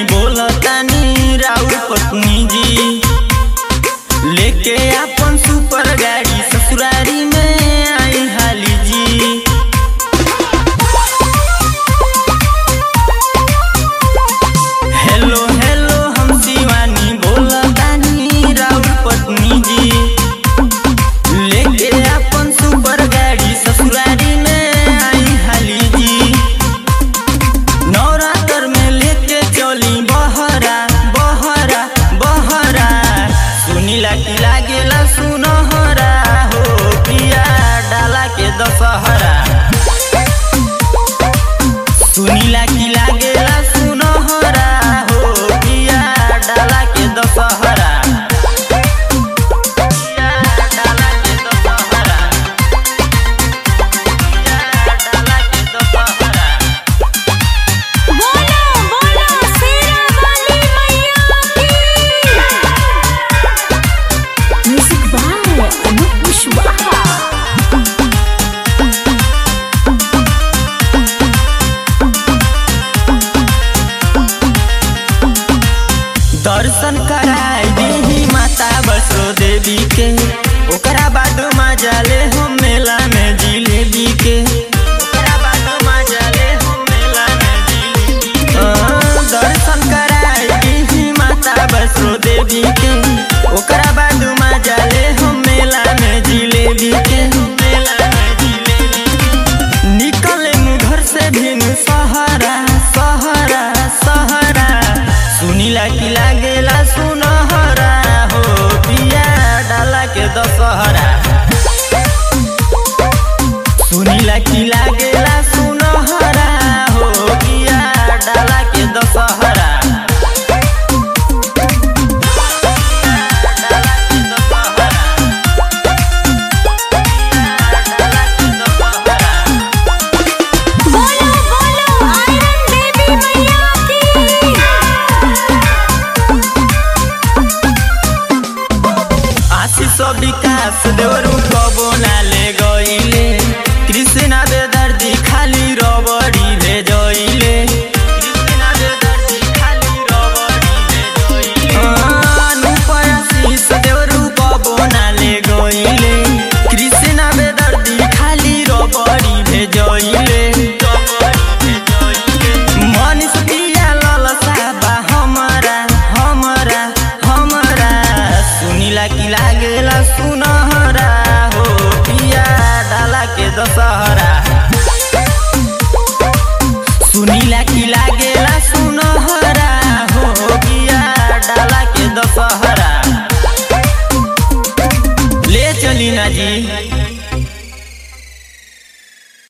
बोलतानी राउर पत्नी जी लेके अपन सुपर गाड़ी ससुरारी में आई हाली जी हेलो हेलो हम शिवानी बोलतानी राउर पत्नी जी लेके अपन सुपर गाड़ी ससुरारी में आई हाली जी नवरात्र में लेके चली बहरा बहरा बहरा सुनीला की लागेला सुनहरा हो पिया डाला के दशहरा सुनीला की लागेला सुनहरा हो पिया डाला के दशहरा पिया डाला के दशहरा पिया डाला के दशहरा बोलो बोलो शेरा वाली मैया की म्यूजिक बाय अनूप कुशवाहा दर्शन कराई देही माता वैष्णो देवी के ओकरा बाद मजा ले हम मेला में जिलेबी के ओकरा बाद मजा ले हम मेला में जिलेबी के। हाँ, दर्शन कराई देही माता वैष्णो देवी के ओकरा बाद मजा ले हम मेला में जिलेबी के मेला में जिलेबी के। निकले मु घर से भिन सहरा सहरा सहरा सुनीला की लागेला सुनहरा हो पिया डाला के दशहरा सुनीला की लागेला सुनहरा हो पिया डाला के दशहरा डाला के दशहरा डाला के दशहरा बोलो बोलो आयरन देवी मैया की आशीष विकास देवरू कबो ना ले गईले कृष्णा बेदर्दी खाली रबड़ी ले जइले कृष्णा बेदर्दी खाली रबड़ी ले जइले अनुपय आशीष देवरू कबो ना ले गईले कृष्णा बेदर्दी खाली रबड़ी भेजइले मनीष पिया ललसा बा हमरा हमरा हमरा सुनीला की लागेला सुनहरा हो पिया डाला के दशहरा सुनीला की